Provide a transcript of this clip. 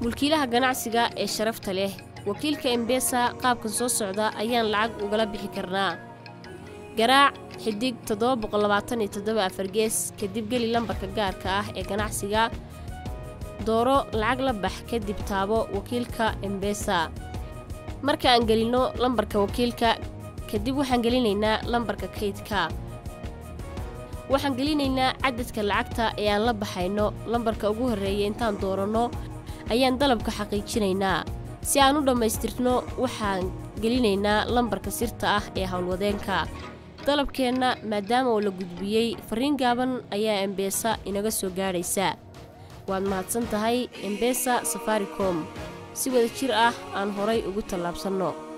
mulkiilaha ganacsiga ee sharafta leh wakiilka embesa qaabkan soo socda ayaan lacag ugala bixi karnaa garaac xidig afargees kadib geli lambarka gaarka ah ee ganacsiga dooro lacag la bax kadib taabo wakiilka embesa marka aan gelinno lambarka wakiilka kadib waxaan gelinaynaa lambarka kaydka waxaan gelinaynaa cadadka lacagta ee aan la baxayno lambarka ugu horreeya intaan dooranno ayaan dalabka xaqiijinaynaa si aan u dhammaystirno waxaan gelinaynaa lambarka sirta ah ee howlwadeenka dalabkeenna maadaama oo la gudbiyey farriin gaaban ayaa embesa inaga soo gaadhaysa waad mahadsan tahay embesa safaricom si wada jir ah aan horay ugu tallaabsanno